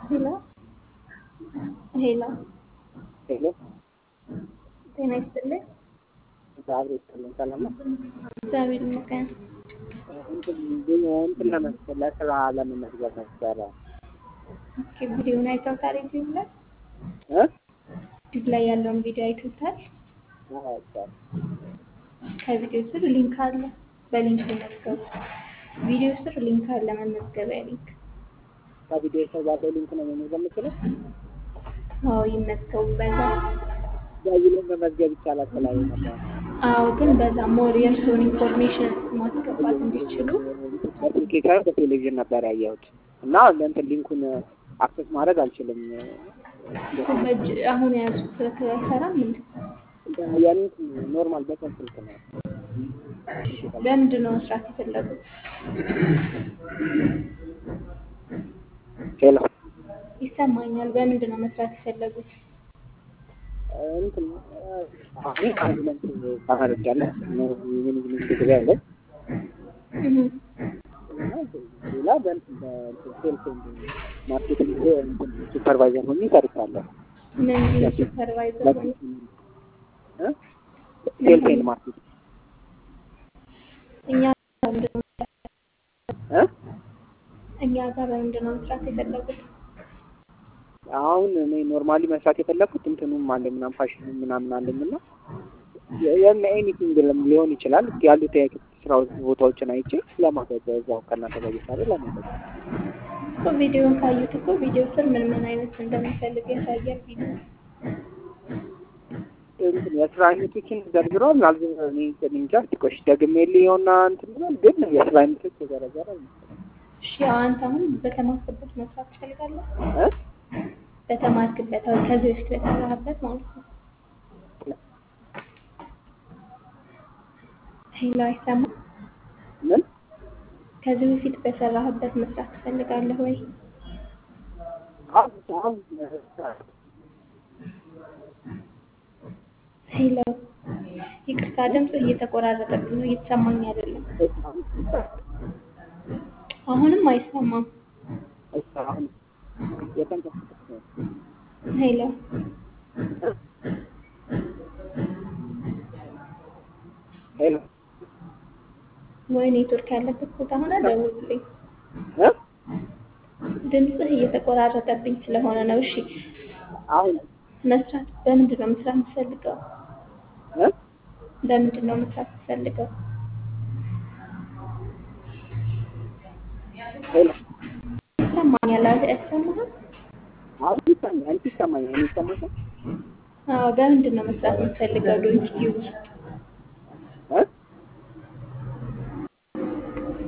ሄሎ ሄሎ ሄሎ ጤና ይስጥልኝ። እግዚአብሔር ይስጥልኝ። ሰላም ነው። እግዚአብሔር ይመስገን። እንትን ግን እንትን ለመስ- ለስራ ለመመዝገብ ነበረ ኦኬ፣ ቪዲዮውን አይተውታል? ዩቲዩብ ላይ እ ዩቲዩብ ላይ ያለውን ቪዲዮ አይተውታል? አዎ፣ አይቻልም። ከቪዲዮ ስር ሊንክ አለ። በሊንክ ይመዝገቡ። ቪዲዮ ስር ሊንክ አለ፣ መመዝገቢያ ሊንክ። ከቪዲዮ ሰው ባለው ሊንክ ነው መመዝገብ የምችለው። አዎ ይመዝገቡ በዛ። በዚህ ላይ መመዝገብ ይቻላል ስላለ ነበር። አዎ ግን በዛ ሞር የእርስዎን ኢንፎርሜሽን ማስገባት እንዲችሉ አፕሊኬሽን በቴሌቪዥን ነበር ያየሁት እና እንትን ሊንኩን አክሰስ ማድረግ አልችልም። በእጅ አሁን የያዙት ስልክ አይሰራም እንዴ? ያኔ ኖርማል በቀን ስልክ ነው። በምንድን ነው መስራት የፈለጉት? ሄሎ ይሰማኛል። በምንድን ነው መስራት የፈለጉት? እንትን አሁን ካንትመንት ተመርጃለሁ። የመኔጅመንት ዲግሪ አለኝ እህ እና ሌላ በእንትን በእንትን ሴልስ ኤንድ ማርኬቲንግ እንትን ሱፐርቫይዘር ሆኜ ሰርቻለሁ። ምን ሱፐርቫይዘር ሆነ እ ሴልስ ኤንድ ማርኬቲንግ እኛ ጋር በምንድን ነው እ እኛ ጋር በምንድን ነው መስራት የፈለጉት? አሁን እኔ ኖርማሊ መስራት የፈለኩት እንትኑም አለኝ ምናምን ፋሽን ምናምን አለኝ እና የም ኤኒቲንግ ሊሆን ይችላል ያሉት የክፍት ስራ ቦታዎችን አይቼ ለማድረግ እዛው ከእናንተ ጋር እየሰራ ለማድረግ እኮ ቪዲዮን ካዩት እኮ ቪዲዮ ስር ምን ምን አይነት እንደሚፈልግ ያሳያል ቪዲዮ። እንትን የስራ አይነቶችን ዘርዝሯል። አልዝ እኔ እንትን እንጃ እስኪ ቆይ ደግሜ ልየውና እንትን ይላል ግን የስራ አይነቶች የዘረዘረ አይመስለኝም። እሺ ያው አንተ አሁን በተማርክበት መስራት ትፈልጋለህ? እ በተማርክበት አሁን ከዚህ በፊት በሰራህበት ማለት ነው። ሄሎ አይሰማም? ምን ከዚህ በፊት በሰራህበት መስራት ትፈልጋለህ ወይ? አሁን አሁን ሄሎ ይቅርታ፣ ድምፅህ እየተቆራረጠብኝ ነው፣ እየተሰማኝ አይደለም። አሁንም አይሰማም። አሁን የተንቀሳቀስኩ ነው። ሄሎ ሄሎ ወይ ኔትወርክ ያለበት ቦታ ሆነ ደውልልኝ። እ ድምፅህ እየተቆራረጠብኝ ስለሆነ ነው። እሺ አሁን መስራት በምንድን ነው መስራት የምትፈልገው? እ በምንድን ነው መስራት የምትፈልገው? ሄሎ ይሰማኛል። አለ አይሰማህም? አሁን ይሰማኛል። አንቺ ይሰማኛል። እኔ ይሰማሻል? አዎ በምንድን ነው መስራት የምትፈልገው? ዶንኪ ውስጥ